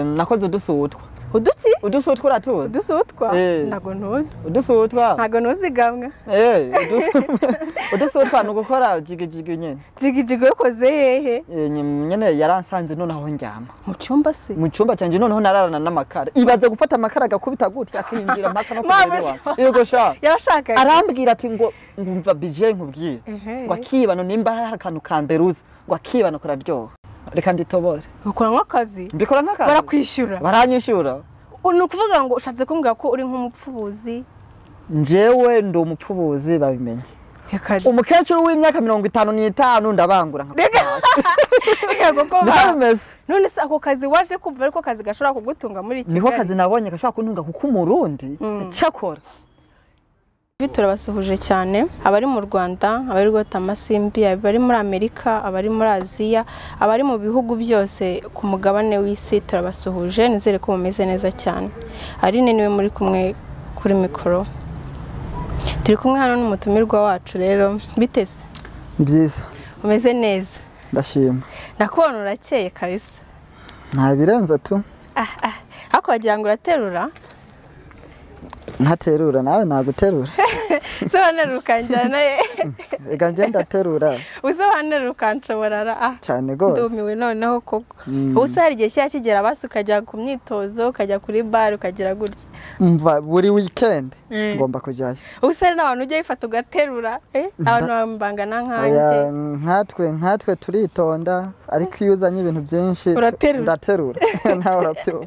nakoze udusutwa uduki udusutwa uratuzi udusutwa Eh. ntago ntuzi udusutwa ntago ntuzi gamwa Eh, udus- udusutwa ni ugukora jigijigi nyine jigijigo yokoze hehe Eh, nyim- nyine yaransanze noneho ndyama mu cyumba se mu cyumba cyanjye noneho nararana n'amakara ibaze gufata amakara agakubita gutya akinjira mpaka no kumubiri Mama, wawe yego sha yashaka arambwira ati ngo ngumva bije nkubwire Ehe. ngo akibano nimba hari akantu ka mbere uzi ngo akibano kararyoha reka nditobore ukora nk'akazi mbikora nk'akazi barakwishyura baranyishyura ni ukuvuga ngo ushatse kumbwira ko uri nk'umupfubuzi njyewe ndi umupfubuzi babimenye reka umukecuru w'imyaka mirongo itanu n'itanu ndabangura nka reka reka ko niho bimeze none se ako kazi waje kumva ariko kazi gashobora kugutunga muri kigali niho akazi nabonye gashobora kuntunga kuko umurundi icyakora Ibi turabasuhuje cyane abari mu rwanda abari rwota amasimbi abari muri amerika abari muri aziya abari mu bihugu byose ku mugabane w'isi turabasuhuje nizere ko mumeze neza cyane aline niwe muri kumwe kuri mikoro turi kumwe hano n'umutumirwa wacu rero biteze ni byiza umeze neza ndashima ndakubona urakeye kabisa nta birenze tu ah ah ariko wagira ngo uraterura ntaterura nawe naguterura usobanurira ukanjyana ye reka njye ndaterura usobanurira ukanshoborara ah cyane rwose ndumiwe noneho koko ubu se hari igihe kijya kigera basi ukajya ku myitozo ukajya kuri bare ukagera gutya mva buri wikendi Mm. ngomba kujyayo ubu se hari n'abantu ujya bifata ugaterura eh? abantu bambangana nkanjye Oya, nkatwe nkatwe turitonda ariko iyo uzanye ibintu byinshi Uraterura. ndaterura nawe urabyumva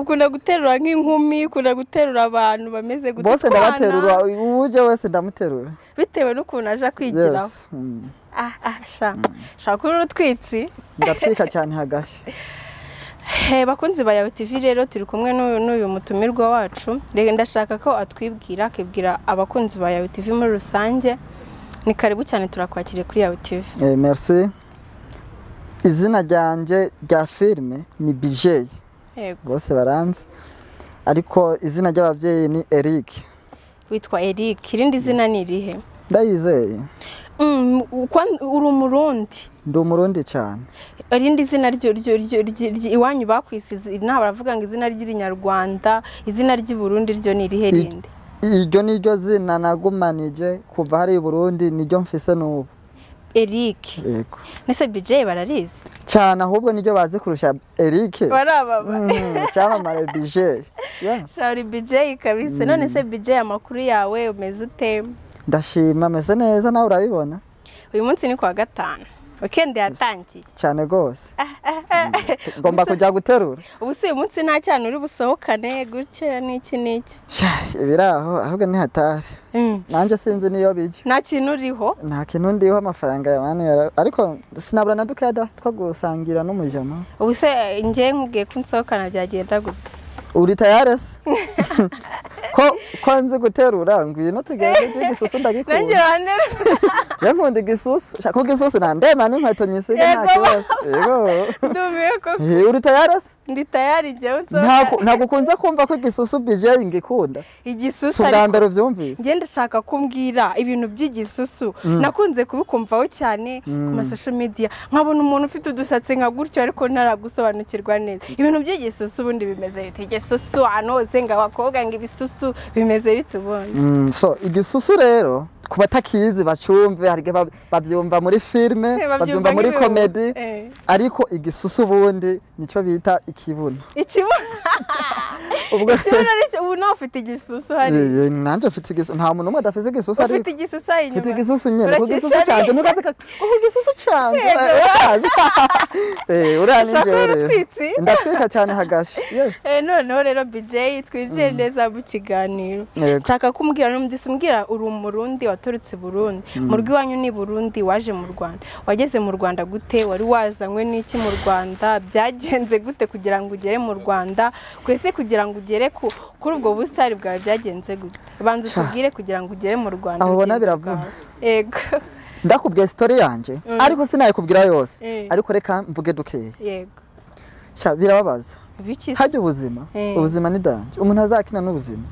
ukunda guterura nk'inkumi ukunda guterura abantu bameze gute bose Utwana, ndabaterura uje wese ndamuterura bitewe n'ukuntu aje kwigiraho yes mm. ah ah sha shaka uri urutwitsi ndatwika cyane hagashya Hey, bakunzi ba Yawe TV rero turi kumwe n'uyu- n'uyu mutumirwa wacu reka ndashaka ko atwibwira akibwira abakunzi ba Yawe TV muri rusange ni karibu cyane turakwakiriye kuri Yawe TV Eh, merci izina ryanjye rya filime ni bijeyi yego rwose baranzi ariko izina ry'ababyeyi ni eric witwa Eric irindi zina ni irihe ndayizeye Mm, ukwa- uri umurundi ndi umurundi cyane irindi zina ryo- ryo- ryo- ryo- ryo- iwanyu bakwisize nta baravuga ngo izina ry'irinyarwanda izina ry'iburundi ryo ni irihe I- rindi iryo ni ryo zina nagumanije kuva hari i burundi niryo mfise n'ubu Eric yego nese BJ bararizi cyane ahubwo niryo bazi kurusha eric barababa Mm, icyamamare bijeyi Yeah. Shari BJ kabisa none se BJ amakuru yawe umeze ute ndashima ameze neza nawe urabibona uyu munsi ni kuwa gatanu wikendi yatangiye cyane rwose ngomba kujya guterura ubu si uyu munsi nta cyane uri busohokane gutya n'iki n'iki Sha, ibiri aho ahubwo ni hatari nanjye sinzi niyo bijya nta kintu uriho nta kintu ndiho amafaranga ya mani yara- ariko sinabura na dukeya da- two gusangira n'umujama ubu se njye nkubwiye ko nsohokana byagenda gute uri tayare se ko ko nzi guterura ngwino tugende njye igisusu nanjye ndagikunda wanera njye nkunda igisusu Sha, kuko igisusu nandema n'inkweto nyisiga nta Yego. kibazo yego ndumiwe koko Eh, uri tayare se ndi tayari njyewe nsohokana Ntabwo- ntabwo ukunze kumva ko igisusu bijeyi ngikunda si igisusu ubwa ariko mbere ubyumvise njye ndashaka kumbwira ibintu by'igisusu nakunze kubikumvaho cyane ku masosho media nkabona umuntu ufite udusatsi nka gutyo ariko ntaragusobanukirwa neza ibintu by'igisusu ubundi bimeze bite igisusu ahantu hose ngo abakobwa ngo ibisusu bimeze bite ubundi Mm, so igisusu rero ku batakizi bacyumve hari igihe bab- babyumva muri filime Babyumva babyumva muri nk'ibihumbi. komedi Eh. ariko igisusu ubundi nicyo bita ikibuno ikibuno ubwo ikibuno aricyo ubu nawe ufite igisusu hari Eh, nanjye mfite igisusu nta muntu umwe adafite igisusu ufite ariko igisusu hari mfite inyuma igisusu nyine ku Urakishyura gisusu cyanjye ntukaze ka ku gisusu cyanjye urazi Eh, urani Ushaka njyewe rero urutwitsi? ndatwika cyane hagashi yes Eh, noneho rero BJ twinjiye neza mu kiganiro Yego. nshaka kumbwira n'umudisi umbwira uri umurundi waturutse i burundi mu rugo iwanyu ni i burundi waje mu rwanda wageze mu rwanda gute wari wazanywe n'iki mu rwanda byagenze gute kugira ngo ugere mu rwanda twese kugira ngo ugere ku- kuri ubwo busitani bwawe byagenze gute banza utubwire kugira ngo ugere mu rwanda Aho ubona urugendo biravuna. bwawe. yego ndakubwiye sitori yanjye ariko sinayikubwira yose Mm. ariko reka mvuge dukeya yego Sha, birababaza biki se? hajya ubuzima Eh. ubuzima ni danje umuntu azakina n'ubuzima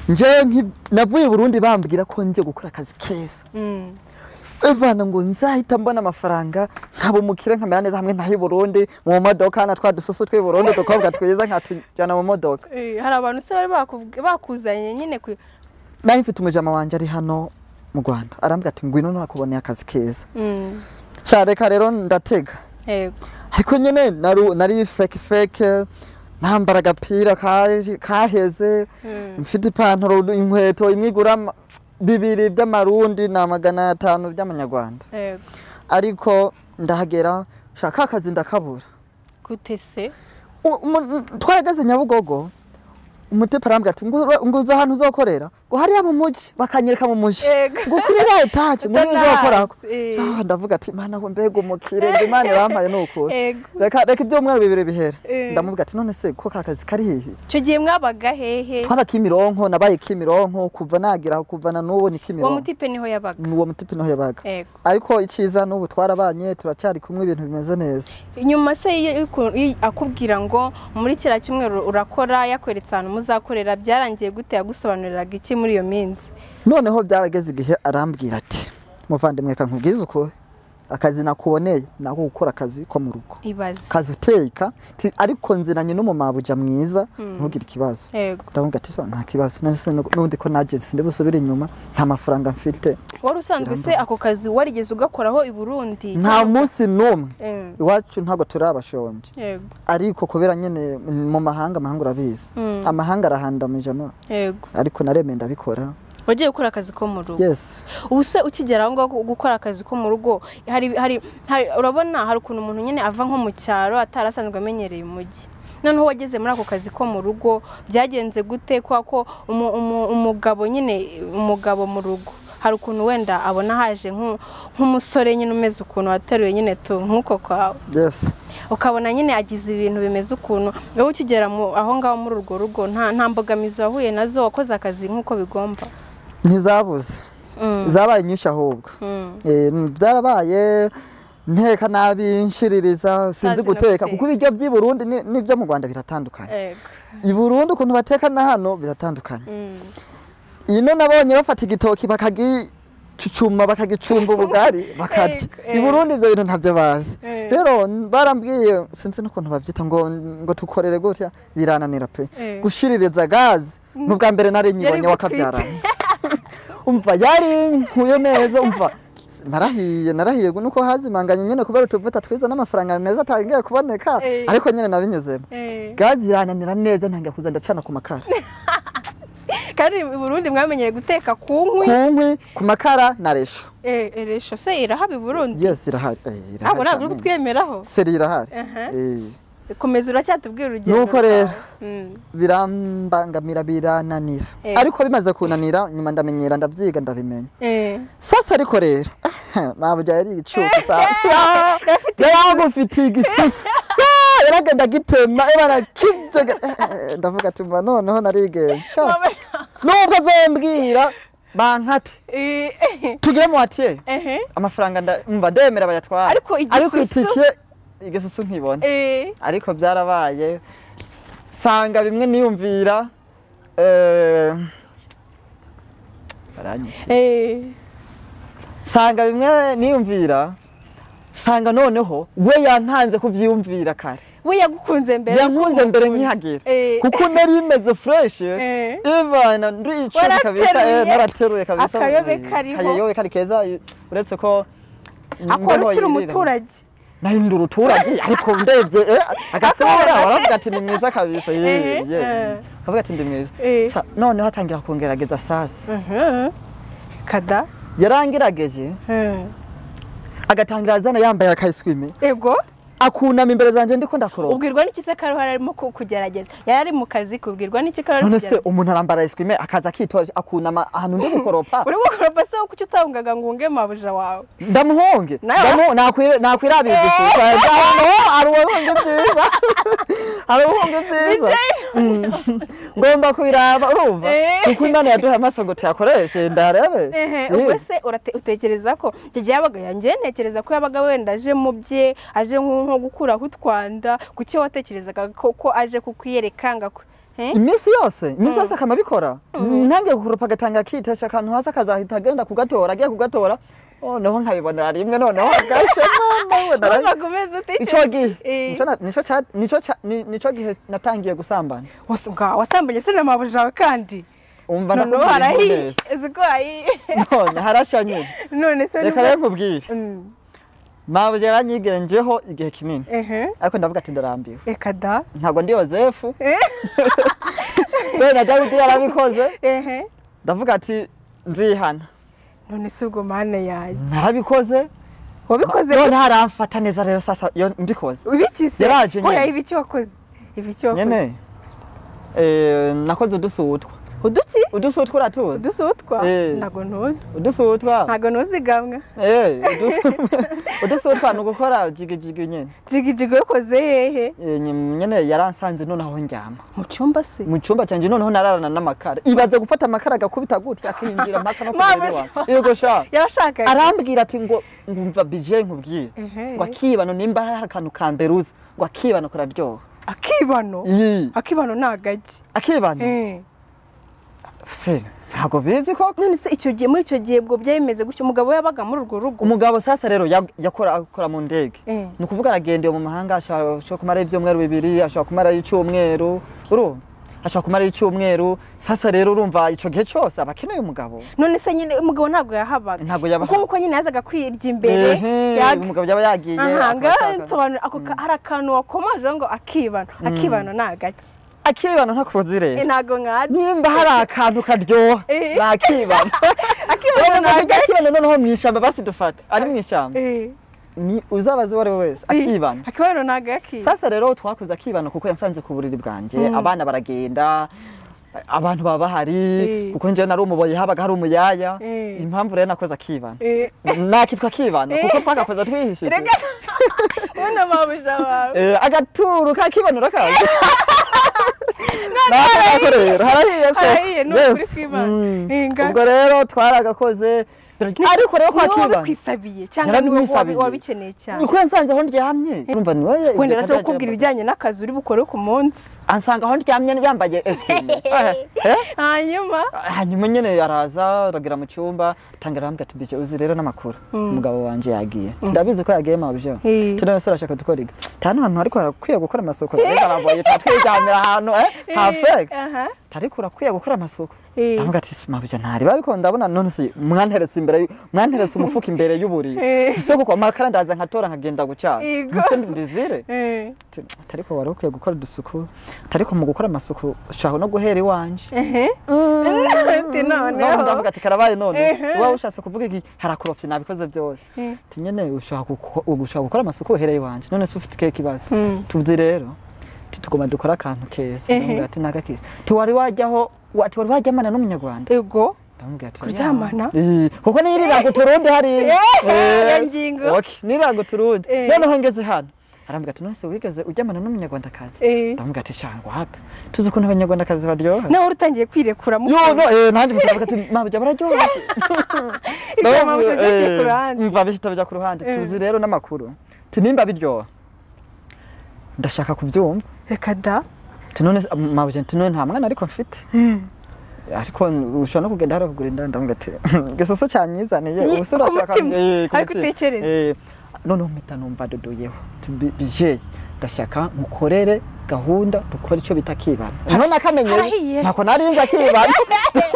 njyewe nki- navuye i burundi bambwira ko njye gukora akazi keza Mm. imana ngo nzahita mbona amafaranga nkaba umukire nkamera neza hamwe ntayo Burundi mu modoka na twa dusoso tw'i Burundi udukobwa twiza nkatujyana mu modoka Eh, hari abantu se bari bakubw- bakuzanye nyine ku nayo mfite umujama wanjye ari hano mu Rwanda arambwira ati ngwino nakuboneye akazi keza Mm, sha reka rero ndatega yego ariko nyine naru- nari feke feke nambara agapira ka- kaheze Mm, mfite ipantaro inkweto imwe igura ama- bibiri by'amarundi na magana atanu by'amanyarwanda yego ariko ndahagera shaka akazi ndakabura gute se U- umu- twarageze nyabugogo umutepa arambwira ati "Ngo- nguza ahantu uzokorera ngo hariya mu mujyi bakanyereka mu mujyi Yego. ngo kuri ya etaje ngo niyo uzokorako Utanazi, eh. Ah, ndavuga ati mana we mbega umukire ngo imana irampaye ni ukuri yego reka reka ibyumweru bibiri bihere Eh. ndamubwira ati none se ko ka kazi kari hehe icyo gihe mwabaga hehe twaba kimironko nabaye kimironko kuva nagira aho kuva na n'ubu ni uwo kimironko mutipe niho yabaga ni uwo muti niho yabaga yego ariko icyiza n'ubu twarabanye turacyari kumwe ibintu bimeze neza nyuma se iyo iku- iyo akubwira ngo muri kiriya cyumweru urakora yakweretse ahantu muzakorera byarangiye gute yagusobanuriraga iki muri iyo minsi noneho byarageze igihe arambwira ati muvandimwe reka nkubwize ukuri akazi nakuboneye nako gukora akazi ko mu rugo ibaze akazi uteka ti- ariko nzinanye n'umumabuja mwiza Mm. ntugire ikibazo yego ndamubwira ati "So, nta kibazo none se n'undi ko nagensi ndi busubire inyuma nta mafaranga mfite wari usanzwe se ako kazi warigeze ugakoraho i burundi nta munsi n'umwe Eh, iwacu ntabwo turabashonje yego ariko kubera nyine mu mahanga amahanga urabizi Mm. amahanga arahandamije ama- yego ariko naremeye ndabikora wagiye gukora akazi ko mu rugo yes ubu se ukigera aho ngaho gukora akazi ko mu rugo hari hari hari- urabona hari ukuntu umuntu nyine ava nko mu cyaro atari asanzwe amenyereye umujyi noneho wageze muri ako kazi ko mu rugo byagenze gute kubera ko umu- umu- umugabo nyine umugabo mu rugo hari ukuntu wenda abona haje nk'u- nk'umusore nyine umeze ukuntu wateruye nyine tu nk'uko kwawe yes ukabona nyine agize ibintu bimeze ukuntu wowe ukigera mu- aho ngaho muri urwo rugo nta nta mbogamizi wahuye nazo wakoze akazi nk'uko bigomba ntizabuze Mm, zabaye nyinshi ahubwo mm. Eh, byarabaye nteka nabi nshiririza sinzi Utazi no guteka guteka. kuko ibiryo by'i Burundi ni- n'ibyo mu Rwanda biratandukanye Ego. i Burundi ukuntu bateka na hano biratandukanye Mm. ino nabonye bafata igitoki bakagicucuma bakagicumba ubugari bakarya Ego, i eh. Burundi ibyo bintu ntabyo bazi Eh. rero barambwiye sinzi n'ukuntu babyita ngo ngo tukorere gutya birananira pe Eh. gushiririza gazi n'ubwa mbere nari nyibonye Yari wakabyaranye umva yari nkuye neza umva narahiye narahiye nuko hazimanganye nyine kubera utuvuta twiza n'amafaranga meza atangiye kuboneka Eh. ariko nyine nabinyuzemo Eh. gazi irananira neza ntangira kuza ndacana ku makara kandi i burundi mwamenyereye guteka ku ku nkwi nkwi ku makara na resho Eh, eh, resho se irahaba i burundi yes irahari eh, irahari ntabwo ntabwo cyane. uri kutwemeraho seri irahari Aha. Eh, komeza uracyatubwira urugero Nuko rwawe. rero. Mm. birambangamira birananira Eh. ariko bimaze kunanira nyuma ndamenyera ndabyiga ndabimenya Eh. sasa ariko rero mabuja yari igicucu sasa yaragufitiye igisusu Ah, yaragenda agitema barakijega ndavuga ati mba noneho narigenje Sha, nubwo azambwira bankate Eh, eh, tugire muwatiye eh. amafaranga nda- umva ndemera bayatwara Ariko igisusu? itike igisusu nkibona Eh. ariko byarabaye sanga bimwe niyumvira eh, baranyica. Eh. sanga bimwe niyumvira sanga noneho we yantanze kubyiyumvira kare we yagukunze mbere yankunze mbere nkihagera kuko nari imeze fureshi Eh. ivana nduyicuma kabisa Warateruye. eh, narateruye kabisa Akayobe eh, kariho. akayobe kari keza eh, uretse ko akora imbeho ukiri yirira. umuturage nari ndi uruturage ariko ndebye eh, agasura Akabona. baravuga ati ni mwiza kabisa ye Eh, ye eh. akavuga ati ndi mwiza Eh. Sa- noneho atangira kungerageza sasa Mhm. kada yarangirageje Eh. agatangira azana yambaye akayiswimi ego akunama imbere zanjye ndiko ndakoropa ubwirwa n'iki se karuhara arimo ku- kugerageza yari ari mu kazi kubwirwa n'iki karuhara none se umuntu arambara eswime akaza akitora akunama ahantu ndi gukoropa uri gukoropa se kuki utabungaga ngo unge mabuja wawe ndamuhonge Nawe- Ndamu- nakwira- nakwirabigisha hari ubuhunge bwiza hari ubuhunge bwiza Mm. ngomba kubiraba urumva Eh. kuko imana yaduha amaso ngo tuyakoreshe ndarebe Ehe, Si. ubwo se urate- utekereza ko icyo gihe yabaga yanjye ntekereza ko yabaga wenda aje mu bye aje nko nko gukuraho utwanda ku cyo watekerezaga ko ko aje kukwiyereka ngo aku- Eh? iminsi yose iminsi yose akama abikora ntangiye gukoropa agatanga akitesha akantu hasi akazahita agenda kugatora agiye kugatora noneho nkabibonera rimwe noneho gashe nabonera wabaga umeze nicyo utekereza gihe Eh. nicyo na- nicyo cya- nicyo cya- ni- nicyo gihe natangiye gusambana wasa ubwa wasambanye se n'amabuja yawe kandi umva noneho nakubwiye harahiye neza uzi ko hahiye none harashya nyine none se reka rero nkubwire Mm, mabwe yaranyigenjeho igihe kinini ehe. ariko ndavuga ati ndarambiwe reka da ntabwo ndi yozefu dore na dawidi yarabikoze ehe ndavuga ati nzihana none se ubwo mana yanjye narabikoze wabikoze none haramfata neza rero sasa iyo mbikoze ubikise Yaraje nyine. oya ibi iki wakoze ibi iki wakoze nyine eh, nakoze udusutwa uduki udusutwa uratuzi udusutwa Eh. ntago ntuzi udusutwa ntago ntuzi gamwa eh, udus- udusutwa ni ugukora jigijigi nyine jigijigo yokoze hehe Eh, nyim- nyine yaransanze noneho njyama mu cyumba se mu cyumba cyanjye noneho nararana n'amakara ibaze gufata amakara agakubita gutya akinjira mpaka no Mama, kureba yego sha yashaka arambwira ati ngo ngumva bije nkubwiye Ehe. ngo akibano nimba hari akantu ka mbere uzi ngo akibano kararyoha akibano Iyi, akibano ni agagi akibano Eh. se ntabwo bizi ko none se icyo gihe muri icyo gihe ubwo byari bimeze gutya umugabo yabaga muri urwo rugo umugabo sasa rero ya- yakora akora mu ndege Eh. ni ukuvuga aragendeye mu mahanga ashobora ashobora kumara ibyumweru bibiri ashobora kumara icyumweru urumva ashobora kumara icyumweru sasa rero urumva icyo gihe cyose aba akeneye umugabo none se nyine umugabo ntabwo yahabaga Ntabwo yabahaga. kuko nguko nyine yazaga kwirya imbere Ehe, yaga- umugabo yaba yagiye aha ngaho akabishaka. nsobanura ako ka- hari akantu wakomajeho ngo akibano akibano ni agaki akibano ntakuzi rero Eh, ntabwo nkazi nimba hari akantu karyoha Eh. ni akibano akibano ni ntabwo agaki akibano noneho mu ishyamba basi dufate ari mu ishyamba Eh. ni uzabaze uwo ari we wese akibano akibano ni agaki sasa rero twakoze akibano kuko yansanze ku buriri bwanjye abana baragenda abantu baba bahari Eh. kuko njyewe nari umuboyi habaga hari umuyaya Eh. impamvu rero nakoze akibano Eh. nakitwa akibano kuko twagakoza twihishije reka ubona amabuja wawe Eh, agaturu k'akibano rakaza nako rero harahiye ko Harahiye, ni ukuri Yes. kw'Imana. Mm. Hinga. ubwo rero twaragakoze ariko rero kwa Ni wowe kibano wabikwisabiye cyangwa ni wowe yarabimwisabiye wabikeneye cyane niko yansanze aho ndyamye urumva ni wowe wenda ibyo arashobora kandi kukubwira yambaye. ibijyanye n'akazi uri bukore ku munsi ansanga aho ndyamye yambaye eswime hanyuma hanyuma nyine araza aragira mu cyumba atangira arambwira ati bije uzi rero n'amakuru umugabo wanjye yagiye ndabizi ko yagiye mabyo Eh. tunone se urashaka dukora iki nta n'ahantu ariko harakwiye gukora amasuku rero ababoye twatwiryamira ahantu eh hafeke aha ariko urakwiye gukora amasuku Eh. ndavuga ati mabyo ntariba ariko ndabona none se mwanteretse imbere y- mwanteretse umufuka imbere y'uburiri Eh. ese koko amakara ndaza nkatora nkagenda gucana Yego. ese mbizire Eh. ariko wari ukwiye gukora udusuku ariko mu gukora amasuku ushaka no guhera iwanje ehe Ati none noneho ndavuga ati karabaye none Ehe. uba ushatse kuvuga iki harakorofye nabikoze byose ati nyine ushaka guko- ushaka gukora amasuku uhereye iwanje none se ufite ikihe kibazo Mm. tuzi rero ati tugomba dukora akantu keza Ehe. ndamubwira ati naga keza tiwari wajyaho wa- tiwari wajyamana n'umunyarwanda ego ndamubwira ati Kuryamana? "Eh, kuko niyo irirango turundi hariya Eh, Eh, ya ngingo. okay, nirirango turundi Eh. noneho ngeze hano arambwira ati none se wigeze ujyamana n'umunyarwandakazi Eh. ndamubwira ati shangwa wapi tuzi ukuntu abanyarwandakazi baryoha nawe wari utangiye kwirekura mu yo no eh nanjye mutavuga ati mabya bararyoha Ibyo amabuja byagiye ku ruhande. mva bihita bijya ku ruhande Eh. tuzi rero n'amakuru tinimba biryoha ndashaka kubyumva reka da tunone mabya tunone nta mwana ariko mfite ariko ushobora no kugenda hariya kugura inda ndavuga ati gisoso cyanyizaniye Ye, ubuse ku urashaka mutima, eh, ku ariko mutima. utekereza. Eh, noneho mpita numva dodoyeho Tubi- bijeye ndashaka mukorere gahunda dukore icyo bita akibano niho harahiye. nakamenyeye ntako narinzi akibano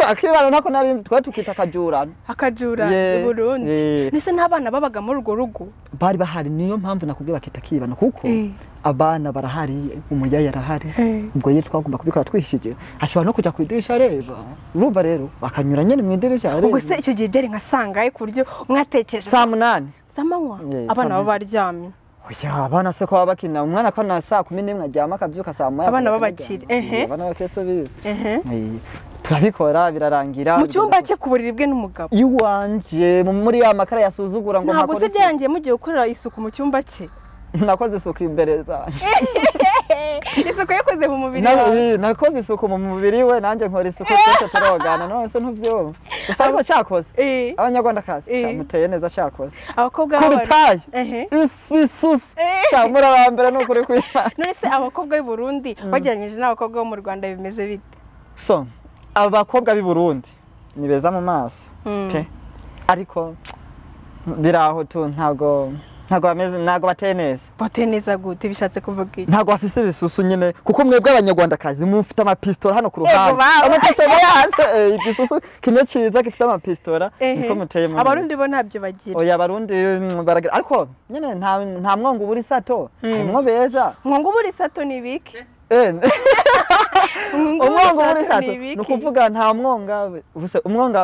akibano ntako narinzi twari tukita akajurano akajura Ye, i burundi ye. ndetse n'abana babaga muri urwo rugo bari bahari niyo mpamvu nakubwiye bakita akibano kuko Eh. abana barahari umuyaya arahari Eh. ubwo ye twagomba kubikora twishyigiye ashobora no kujya ku idirishya areba urumva rero akanyura nyine mu idirishya areba ubwo se icyo gihe byari nka sangahe ku buryo umwatekereza saa munani z'amanywa Ye, abana saa baba baryamye oya abana se ko baba bakina umwana ko na saa kumi n'imwe aryama akabyuka saa moya Abana akaryama. b'abakire, ehe. Eh, abana bakire so bizi Ehe. Eh, turabikora birarangira mu cyumba cye ku buriri bwe n'umugabo iwanje mu- muri ya makara yasuzugura ngo ntabwo mpakore se isuku. byarangiye mugiye gukorera isuku mu cyumba cye nakoze isuku imbere zanjye isuku yakoze mu mubiri Na- wawe eh, nakoze isuku mu mubiri we nanjye nkora isuku twese turogana none se ntubyumva gusa ariko cyakoze Eh. abanyarwandakazi Eh. sha, muteye neza cyakoze abakobwa ku b'aba- bitayi Ehe. isu isusi Eh. sha, muri aba mbere ni ukuri kwihana none se abakobwa b'i burundi bagereranyije n'abakobwa bo mu rwanda bimeze bite so abakobwa b'i burundi ni beza mu maso pe ariko biri aho tu ntabwo ntabwo bameze ntabwo bateye neza bate neza gute bishatse kuvuga iki ntabwo bafise ibisusu nyine kuko mwebwe abanyarwandakazi mufite amapistora hano ku Yego, ruhande bawe. amapistora yaza eh, igisusu kimwe cyiza gifite amapistora niko muteye mu abarundi bo ntabyo bagira oya abarundi mm, baragira ariko nyine nta nta mwongo ubura isato harimwo beza mwungu buri sato ni ibiki Eh, Umwungu umwongo w'ubutatu ubura isato ni ni ibiki? ukuvuga nta mwonga ubuse umwonga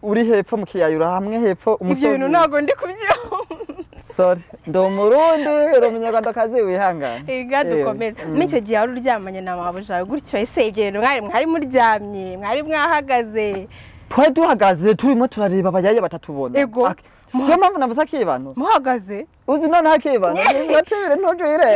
uri hepfo mu kiyayura hamwe hepfo ibyo umusozi bintu ntabwo ndi kubyumva sorry ndi umurundi uri umunyarwandakazi wihangane reka Eh, dukomeze mm. n'icyo gihe wari uryamanye na mabuja gutyo ese ibyo bintu mwari mwari muryamye mwari mwahagaze twari duhagaze turimo turareba abayaye batatubona Ego. Ak- siyo mpamvu navuze akibano muhagaze uzi noneho akibano ntibatubire ntujire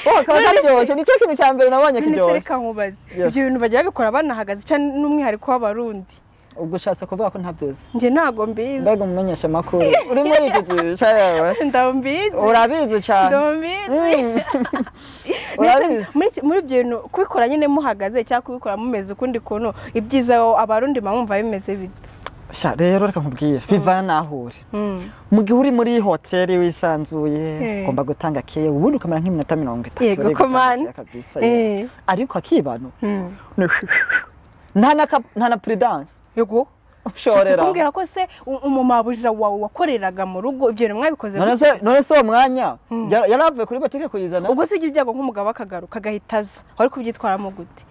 kakaba karyoshye nicyo kintu cya mbere nabonye none kiryoshye reka nkubaze Yes. ibyo bintu bagira babikora banahagaze cyane n'umwihariko w'abarundi ubwo ushatse kuvuga ko ntabyizi njye ntabwo mbizi mbega umumenyesha amakuru urimo yigigisha yewe ndambizi urabizi cyane ndambizi Mm. urabizi muri iki- muri ibyo bintu kubikora nyine muhagaze cyangwa kubikora mumeze ukundi kuntu ibyiza abarundi bamwumva bimeze bite sha rero reka nkubwire bivana n'aho uri Mm. mu gihe uri muri hoteli wisanzuye Eh. ugomba gutanga keya ubundi ukamara nk'iminota mirongo itatu Yego, uri gutanga komani. keya kabisa, Eh. yewe. ariko akibano Mm. ni nta na ka- nta na puridanse yego ushorera kumbwira ko se u- umumabujira wawe wakoreraga mu rugo ibyo bintu mwabikoze none gutya se se? none se uwo mwanya ya- yari avuye kuri botike kuyizana ubwo se ujya ibyago nk'umugabo akagaruka agahita aza wari kubyitwaramo gute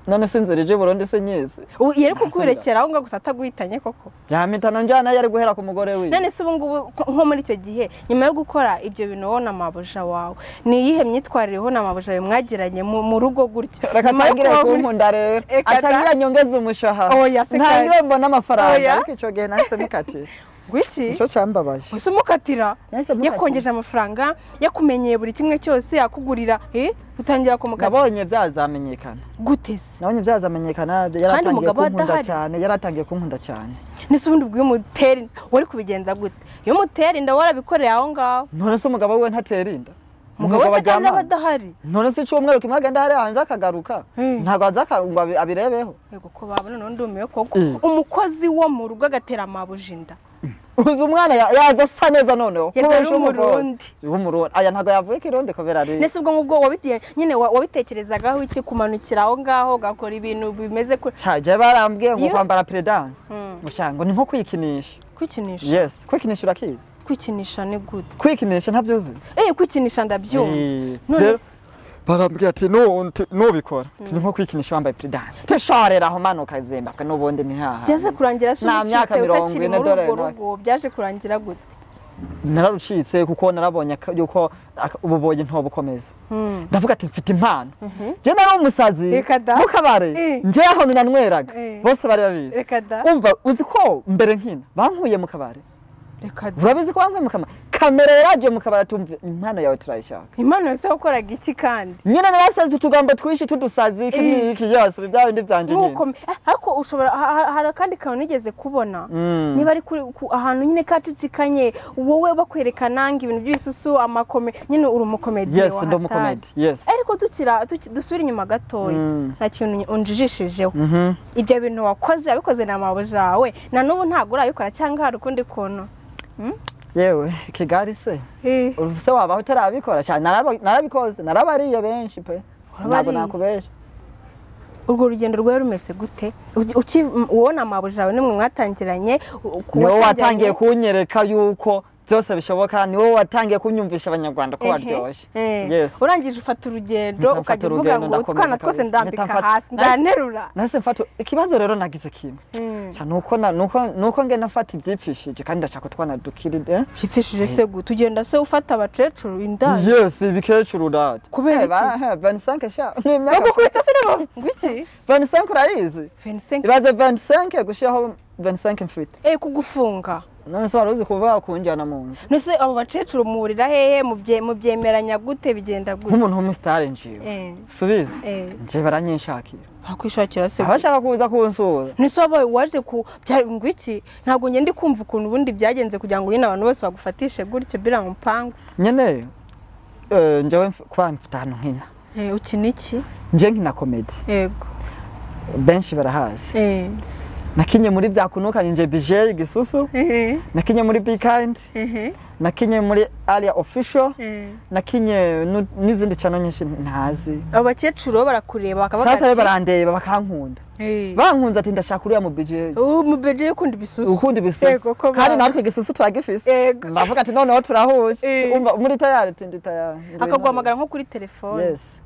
none se inzira ije i burundi se nyizi Ubu yari Ntasubira. kukubirekera aho ngaho gusa ataguhitanye koko yampitana njyana yari guhera ku mugore wiwe none se ubu ngubu nko- nko muri icyo gihe nyuma yo gukora ibyo bintu wowe na mabuja wawe ni iyihe myitwarire wowe na mabuja wawe mwagiranye mu mu rugo gutyo reka Nyuma yo atangire kuba muri- kunkunda rero Reka ta- atangire nyongeze umushahara Oya, se kandi. ntangire mbona amafaranga Oya. ariko icyo gihe nahise mukatira gwiki nicyo cyambabaje ese umukatira Nahise mukatira. yakongeje amafaranga yakumenyeye buri kimwe cyose yakugurira eh, utangira kumukatira nabonye byazamenyekana guteze nabonye byazamenyekana yaratangiye umugabo kunkunda adahari. cyane yaratangiye kunkunda cyane nese ubundi ubwo iyo umutera inda wari kubigenza gute iyo umutera inda warabikoreye aho ngaho none se umugabo we ntatera inda umugabo wese kandi aryamana? aba adahari none se icyumweru kimwe agenda hariya hanze akagaruka Hmm. ntabwo hanze aka- ngo abi- abirebeho yego ko babona none ndumiwe koko Eh. umukozi wo mu rugo agatera amabuji inda uzi umwana ya- yaza asa neza noneho Yari kubera umurundi. umugozi. w'umurundi aya ntabwo yavuye ko irundi kubera ari nese ubwo ngubwo wabigiye- nyine wa- wabitekerezagaho iki kumanukira aho ngaho ugakora ibintu bimeze kure cyaje barambwiye ngo Iyo- kwambara peredanse Hmm. ngo ni nko kwikinisha kwikinisha yes kwikinisha urakizi kwikinisha ni gute kwikinisha ntabyo uzi eh kwikinisha ndabyumva Eh, None- rero barambwira ati "Nu- nti- nubikora ni nko kwikinisha wambaye peredanse tishoreraho manuka zimbabwe n'ubundi ni haha byaje kurangira se Nta myaka ubucitse mirongo utakiri ine, muri dore urwo nawe. rugo byaje kurangira gute nararucitse kuko narabonye ak- yuko ak- ububoyi ntobukomeza Hmm. ndavuga ati mfite impano njye nari umusazi Reka da. mu kabare Eh. njye aho nanyweraga Eh. bose bari babizi reka da umva uzi ko mbere nkina bankuye mu kabare reka da urabizi ko bankuye mu kabare kamera yaragiye mu kabare atumva impano yawe turayishaka impano yose wakoraga iki kandi nyine narasazi utugambo twishi tudusazi iki n'iki yose bya bindi byanjye nyine ntukomere ariko ushobora ha- ha- hari akandi kantu nigeze kubona Mm. niba ari kuri- ku- ahantu nyine kacicikanye wowe bakwereka nange ibintu by'ibisusu amakome nyine uri umukomediye yes wa ndi hatari. umukomedi yes ariko dukira tuki- dusubire inyuma gatoya Mm. nta kintu unjijishijeho Mhm. ibyo bintu wakoze wabikoze na mabuja yawe na n'ubu ntabwo urabikora cyangwa hari ukundi kuntu yewe kigali se ubu se wabaho utarabikora cyane naraba- narabikoze narabariye benshi pe ntabwo Warabariye? nakubesha urwo rugendo rwawe rumeze gute Uki- uki- wowe na mabuja yawe nimwe mwatangiranye u- ku- niwe watangiye watangiranye- kunyereka yuko byose bishoboka niwe watangiye kunyumvisha abanyarwanda ko Ehe, baryoshye eh. Yes. urangije ufata urugendo Mpita mfata ukajya uvuga urugendo, ngo ndakomeza utwana twose kabisa. ndambika Mpita mfata- hasi ndanterura nahise mfata ikibazo rero nagize kimwe Mm. Sha, nuko na- nuko nuko nge nafata ibyipfishije kandi ndashaka utwana dukiride byipfishije se gute ugenda se ufata abakecuru indaya yes ibikecuru dad Kubera iki? vanisanke sha ni imyaka bagukubita se nabo ngwiki vanisanke urayizi 25 ibaze vanisanke gushiraho vanisanke mfite eh kugufunga none se wari uzi kuba kunjyana mu nzu nese abo bakecuru muhurira hehe mubye- mubyemeranya gute bigenda gute nk'umuntu w'umusitari njiwe eh subizi eh nje baranyishakira bakwishakira se gute? abashaka kuza kunsura nese wabaye waje ku bya- ngwiki ntabwo ngenda kumva ukuntu ubundi byagenze kugira ngo nyine abantu bose bagufatishe gutyo biriya mupanga nyene eh, njyewe mf- kwa mfite ahantu nkina eh ukina iki njye nkina komedi yego benshi barahazi eh nakinye muri byakunukanye nje bije gisusu nakinye muri be kind nakinye muri area official nakinye nu- n'izindi cyano nyinshi ntazi abo bakecuru bo barakureba bakavuga sasa be ati, barandeba bakankunda "Eh, bankunze ati ndashaka uriya mu BJ ubu mubege yo kunda ibisusu ukunda ibisusu Yego, ko kandi ba- natwe igisusu turagifise Yego. ndavuga ati noneho turahuje Eh. umva muri tayari tindi tayari akaguhamagara nko kuri telefone yes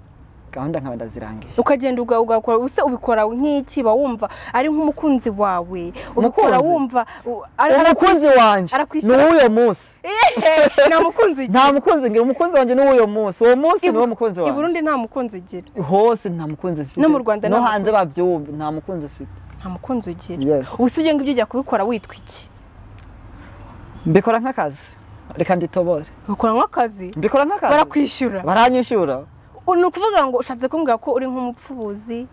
gahunda nkaba ndazirangiye ukagenda uga- ugakora use ubikora nk'iki ba wumva ari nk'umukunzi wawe ubikora Umukunzi? wumva u- ari- umukunzi wanje ni arakwishyura. uw'uyo munsi Ehe, nta mukunzi ugira nta mukunzi ngira umukunzi wanje ni uw'uyo munsi uwo munsi I Bu- niwo mukunzi i wanje burundi nta mukunzi ugira hose nta mukunzi mfite No mu Rwanda no nta hanze babyumve nta mukunzi mfite nta mukunzi ugira Yes. ubu si ibyo ngibyo ujya kubikora witwa iki mbikora nk'akazi reka nditobore ukora nk'akazi mbikora nk'akazi barakwishyura baranyishyura ni ukuvuga ngo ushatse kumbwira ko uri nk'umupfubuzi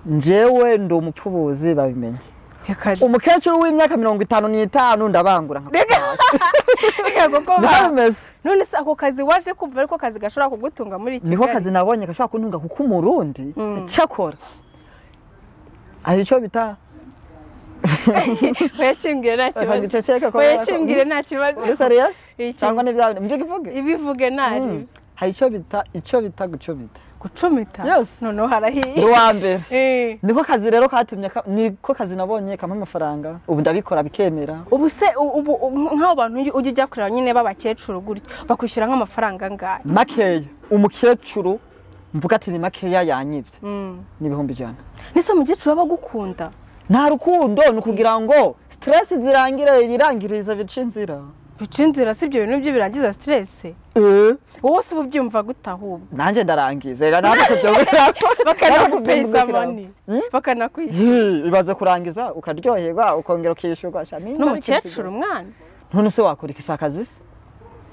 njyewe ndi umupfubuzi babimenye reka umukecuru w'imyaka mirongo itanu n'itanu ndabangura nka reka reka ko niko ba- bimeze none se ako kazi waje kumva ariko kazi gashobora kugutunga muri kigali niho akazi nabonye gashobora kuntunga kuko umurundi Mm. cyakora hari icyo bita wayakimbwire nta Reka kibazo ngiceceke ko- wayakimbwire nta kibazo uri serious Iki- cyangwa ni byawe mbyo kivuge ibivuge ntari Mm. hari icyo bita icyo bita gucumita gucumita Yes. noneho harahiye ni uwa mbere Eh. niko kazi rero katumye ka- niko kazi nabonye kampa amafaranga ubu ndabikora bikemera ubu se u- ubu u- nk'abo bantu ujya- ujya ujya kureba nyine b'abakecuru gutyo bakwishyura nk'amafaranga angahe makeya umukecuru mvuga ati ni makeya yanyibye Mm. n'ibihumbi ijana nese umukecuru aba agukunda nta rukundo ni ukugira ngo siteresi zirangire yirangiriza bica inzira bica inzira si ibyo bintu byo birangiza siteresi Eh, wowe wose uba ubyumva gute ahubwo nanjye ndarangiza reka nawe kubyumvira bakanagupeyiza mani bakanakwishyura ibaze kurangiza ukaryoherwa ukongera ukishyurwa cyane n'umukecuru umwana none se wakora iki si akazi se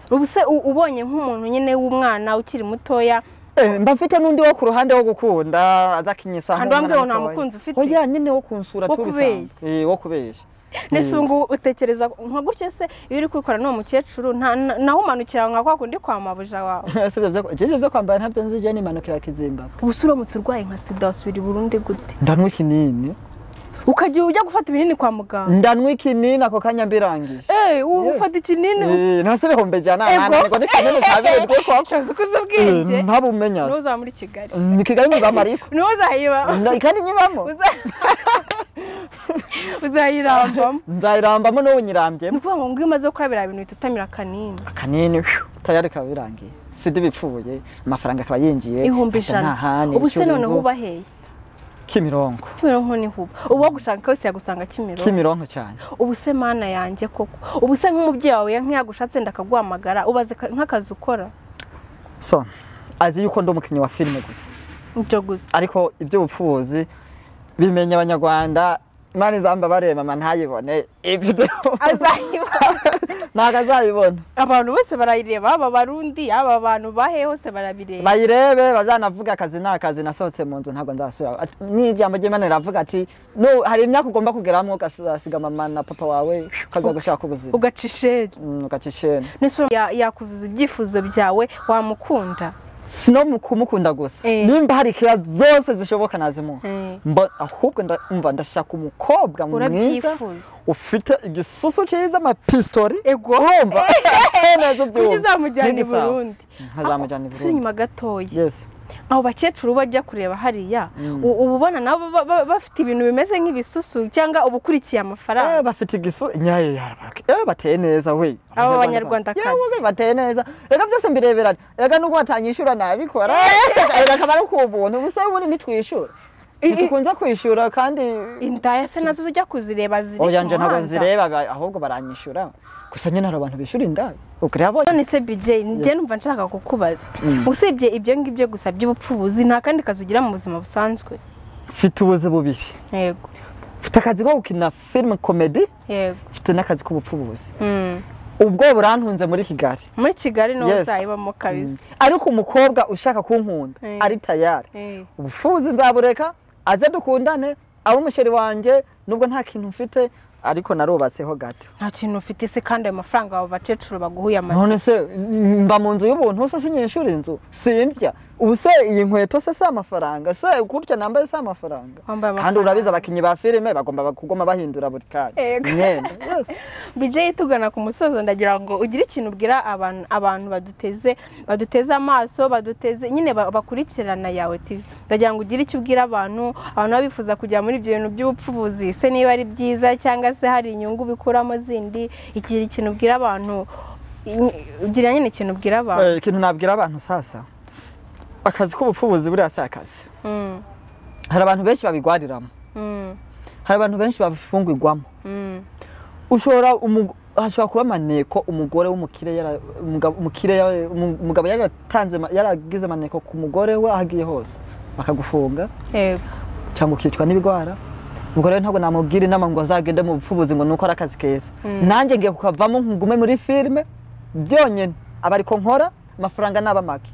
ubu se u- ubonye nk'umuntu nyine w'umwana ukiri mutoya Eh, mba mfite n'undi wo ku ruhande wo gukunda azakinyisa Handi wambwiye ngo nta mukunzi ufite? oya nyine wo kunsura Wo tu kubeshya? bisanzwe. Eh, wo kubeshya nese ubu ngubu utekereza nka gutya se iyo uri kwikora n'uwo mukecuru nta- na- naho umanukira nka kwa kundi kwa mabuja wawe Ese ibyo byo- jeje byo kwambara ntabyo nzi je nimanukira kizimbabwe ubu se uramutse urwaye nka sida wasubira i burundi gute ndanwa ikinini ukagira ujya gufata ibinini kwa muganga ndanwa ikinini ako kanya mbirangije eee ubu Yes. ufata ikinini Eh, nase bihumbi ijana Ego. nananirwa n'ikinini cya birindwi koko ushoboza uko uzi ubwenge Eh, ntabumenya niwo se. uzaba muri kigali ni kigali nyibamariko niwo uzayiba Na- kandi nyibamo uza- uzayirambamo nzayirambamo n'ubu nyirambyemo ni ukuvuga ngo ngo iyo umaze gukora biriya bintu uhita utamira akanini akanini phew, tayari kaba birangiye sida ibipfuye amafaranga akaba yinjiye ihumbi Ata ijana ntahane, ubu se icyuho noneho inzu. uba hehe kimironko kimironko niho uba uba wagushaka wese yagusanga kimironko kimironko cyane ubu se mana yanjye koko ubu se nk'umubyeyi wawe nk'iyagushatse wenda akaguhamagara ubaze ka- nk'akazi ukora so azi yuko ndi umukinnyi wa filime gusa ibyo gusa ariko iby'ubupfubuzi bimenya abanyarwanda imana izamba bareba mama ntayibone ibyo azayiba ntabwo azayibona abantu bose barayireba aba barundi aba bantu bahe hose barabireba bayirebe bazanavuga akazi ni akazi nasohotse mu nzu ntabwo nzasubira Ati- n'ijambo ry'imana riravuga ati "No, hari imyaka ugomba kugeramo ugasiga mama na papa wawe ukaza gushaka ubuzima ugaca isheri Mm, ugaca isheni n'isura ya- yakuzuza ibyifuzo byawe wamukunda si no mu kumukunda gusa Eh. nimba hari keya zose zishoboka nazimuha Eh. Mba- ahubwo nda- umva ndashaka umukobwa mwiza urabyifuza ufite igisusu cyiza amapistori Ego. urumva neza kuburyo ubyumva uzamujyana i Ntigisawa. burundi ntazamujyana i Turi burundi inyuma gatoya yes abo bakecuru bajya kureba hariya u- uba ubona nabo ba- ba- bafite ibintu bimeze nk'ibisusu cyangwa uba ukurikiye Eh, amafaranga bafite igisu nyaye yarabaka eh bateye neza we Abo banyarwandakazi. yewe bateye neza reka byose mbireberana reka nubwo batanyishyura nabikora reka akaba ari k'ubuntu gusa ubundi nitwishyura I- i- ntitukunze kwishyura kandi indaya se nazo zijya kuzireba ziri oya nje ku ntabwo muhanda nzireba ba- ahubwo baranyishyura gusa nyine hari abantu bishyura indayi urabona none se bj njye numva nshaka kukubaza usibye ibyo ngibyo gusa by'ubupfubuzi nta kandi kazi ugira mu buzima busanzwe mfite ubuzi bubiri yego mfite akazi ko gukina filime komedi yego mfite n'akazi k'ubupfubuzi Mm. ubwo burantunze muri kigali muri kigali niho Yes. uzayibamo kabisa ariko umukobwa ushaka kunkunda Eh. ari tayari Eh. ubufuzi nzabureka aze dukundane abe umusheri wanjye nubwo nta kintu mfite ariko narubatseho gato nta kintu ufite se kandi ayo mafaranga abo bakecuru baguhuye amazi none se mba mu nzu y'ubuntu se sinyishura inzu sindya ubu se iyi nkweto se si amafaranga se kurya nambaye si amafaranga Wambaye kandi amafaranga. urabizi abakinnyi ba filime bagomba kugoma bahindura buri kanya Yego. imyenda yose bijye tugana ku musozo ndagira ngo ugire ikintu ubwira abantu abantu baduteze baduteze amaso baduteze nyine ba- bakurikirana yawe TV ndagira ngo ugire icyo ubwira abantu abantu baba bifuza kujya muri ibyo bintu by'ubupfubuzi se niba ari byiza cyangwa se hari inyungu bikuramo zindi igira ikintu ubwira abantu i- ugira nyine ikintu ubwira abantu Eh, ikintu nabwira abantu sasa akazi k'ubupfubuzi buriya si akazi Mm, hari abantu benshi babigwariramo mm, hari abantu benshi babifungirwamo mm, ushobora umugo- hashobora kuba amaneko umugore w'umukire yara- umugabo umukire yara- umu- umugabo yaratanze ma- yaragize amaneko ku mugore we aho agiye hose bakagufunga yego cyangwa ukicwa n'ibigwara ubwo rero ntabwo namubwira inama ngo azagende mu bupfubuzi ngo ni uko ari akazi keza nanjye ngiye kukavamo ngume muri filime byonyine aba ariko nkora amafaranga naba make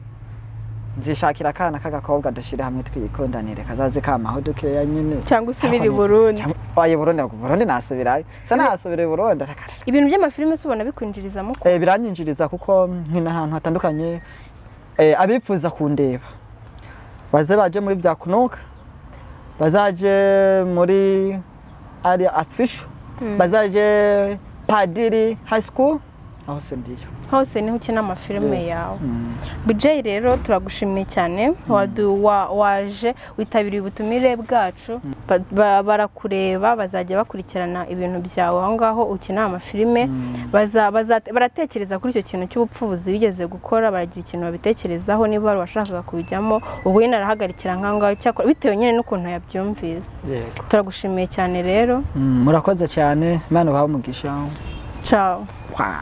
nzishakira akana k'agakobwa dushyire hamwe twikundanire kazaze kamaho dukeya nyine cyangwa usubire i Ariko ni- Burundi cyangwa- oya i Burundi ntabwo- Burundi nasubirayo se nasubira i Burundi areka reka. ibintu by'amafilime se ubona bikwinjirizamo Eh, biranyinjiriza kuko nkina ahantu hatandukanye eh, abifuza kundeba baze baje muri bya kunuka bazaje muri ari afisho bazaje padiri high school aho se ndiyo hose niho ukina amafilime Yes. yawe Mm. Bijay rero turagushimiye cyane wadu- wa- waje witabiriye ubutumire bwacu Ba- ba- barakureba bazajya bakurikirana ibintu byawe aho ngaho ukina amafilime Baza- baza- baratekereza kuri icyo kintu cy'ubupfubuzi wigeze gukora baragira ikintu babitekerezaho niba wari washakaga kubijyamo ubwo nyine arahagarikira nk'aho ngaho cyakora bitewe nyine n'ukuntu yabyumvise yego turagushimiye cyane rero Mm, murakoze cyane imana uhawe umugisha cawo Wow.